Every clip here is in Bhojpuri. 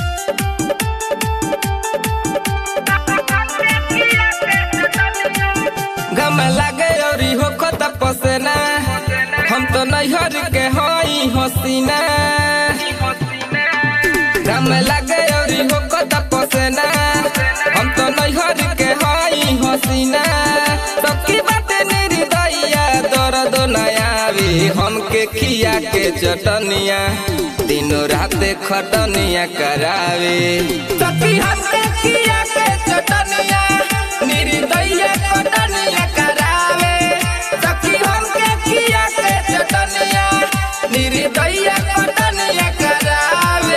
गम लागे और हो खत पसेना हम तो नैहर के हई हसीना गम लागे और हो खत पसेना हम तो नैहर के हई हसीना सबकी बात निर्दया दर्द नयावे हमके खिया के चटनिया दिनों रात खटनिया करावे सखी हमके खिया के चटनिया निर्दया खटनिया करावे सखी हमके खिया के चटनिया निर्दया खटनिया करावे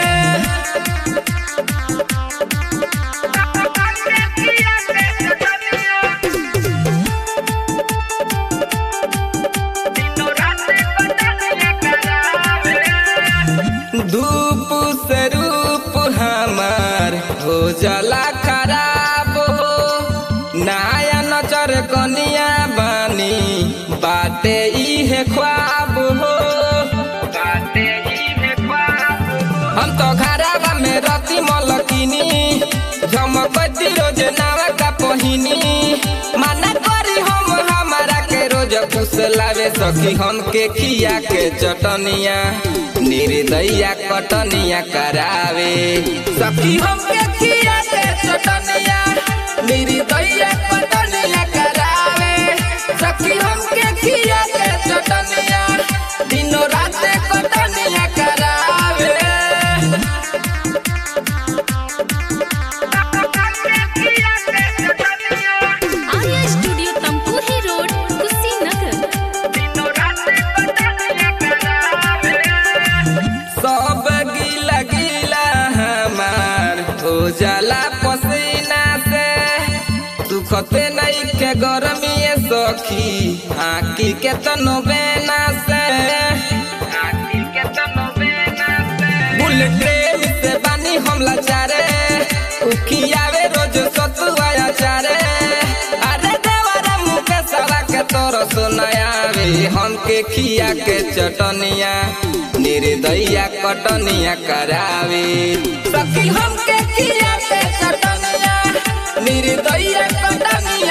धूप से रूप हमार हो जाला खराब हो नया नजर कनिया बानी बाटे इहे ख्वाब हो बाटे इहे ख्वाब हम तो घराबा में रती मलकिनी झमकती रोज नावा का पहिनी माना करी हम हमारा के रोज फुसलावे सखी हमके खिया के चटनिया निर्दया कटनिया करावे सखी हमके खिया के चटनिया निर्दया कटनिया करावे सखी हमके खिया के चटनिया दिनों रात कटनिया करावे आर्या स्टूडियो तमकुही रोड कुशीनगर सब गीला गीला हमार हो जाला पसीना से सुखते नहीं के गर्मी सखी आकी के तनो बेना से बुलेट ट्रेन से बानी हमला चारे उखियावे रोज सतुआ चारे अरे देवरा मुके सवा के तोर सुनायावे हमके खिया के चटनिया निर्दया कटनिया करावे सखी हमके खिया के चटनिया निर्दया कटनिया